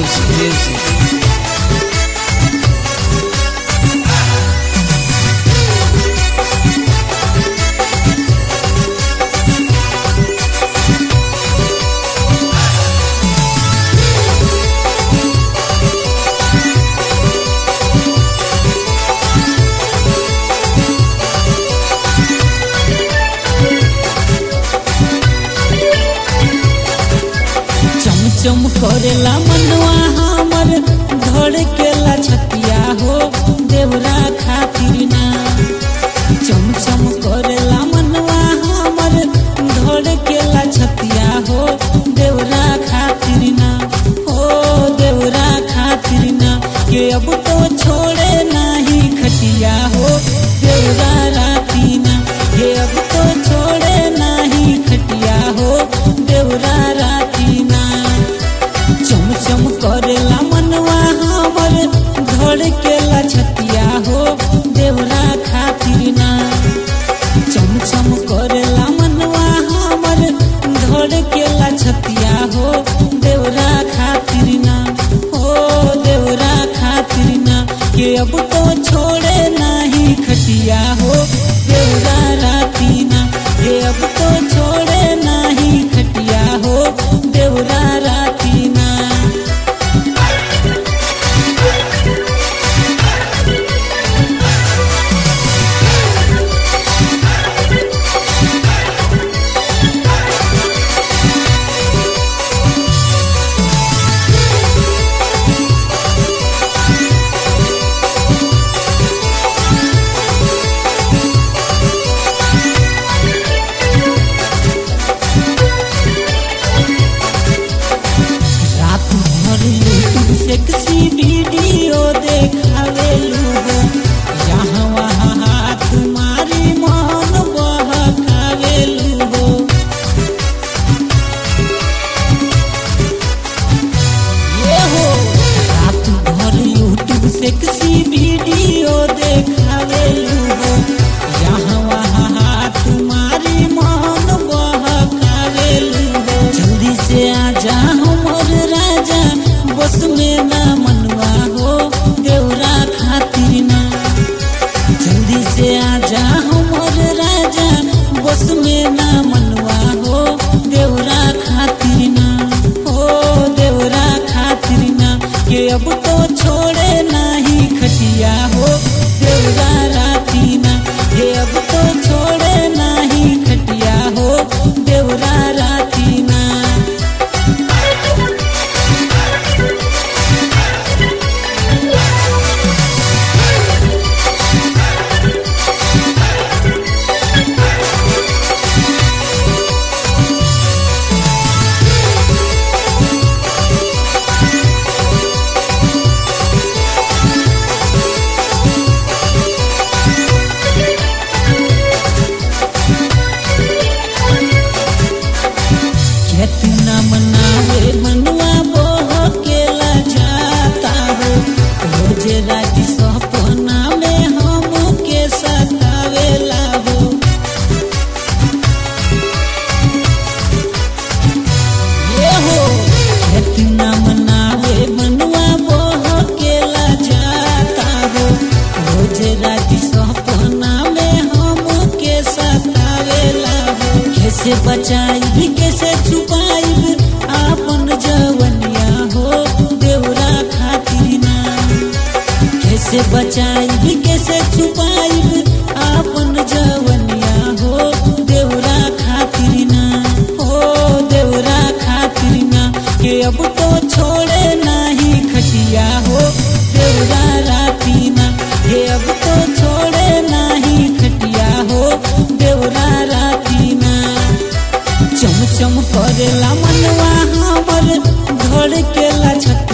Music, music. चमचम करेला मनवा हमर धड़केला छतिया हो देवरा खातिर ना चमचम करेला मनवा हमर धड़केला छतिया हो देवरा खातिर ना हो देवरा खातिर ना के अब तो छोड़े नाही खटिया हो देवरा राती ना के अब तो छोड़े नाही खटिया हो देवरा राती ना चम चम करेला मनवा हमर धड़केला छतिया हो देवरा खातिर ना चम चम करेला मनवा हमर धड़केला छतिया हो देवरा खातिर ना हो देवरा खातिर ना के अब तो छोड़े नाही खटिया हो देवरा राती ना के अब तो छोड़े नाही खटिया हो देवरा राती ना रात भर यूट्यूब सेक्सी वीडियो देखावेलू हो यहाँ वहाँ हाथ मारी मन बहकावेलू हो ये हो रात भर यूट्यूब सेक्सी वीडियो देखावेलू हो यहाँ वहाँ हाथ मारी मन बहकावेलू हो जल्दी से आजा हमर राजा बस में ना मनवा हो देवरा खातिर ना जल्दी से आजा हमर राजा बस में ना मनवा हो देवरा खातिर ना हो देवरा खातिर ना के अब तो छोड़े नाही खटिया हो देवरा राती ना के अब तो छोड़े नाही खटिया हो देवरा राती ना कितना मनावे मनवा बोह केला जाता हो रोज रात सपना में हम के सतावेला हो ये हो कितना मनावे मनवा बोह केला जाता हो रोज रात सपना में हम के सतावेला हो कैसे बचाई कैसे छुपाई आपन जवनिया हो देवरा खातिर ना कैसे बचाई कैसे छुपाई आपन जवनिया हो देवरा खातिर ना हो देवरा खातिर ना के अब तो छोड़े नाही खटिया हो देवरा राती ना के अब तो छोड़े नाही खटिया हो देवरा राती ना चम चम करेला मनवा हमर धड़केला छत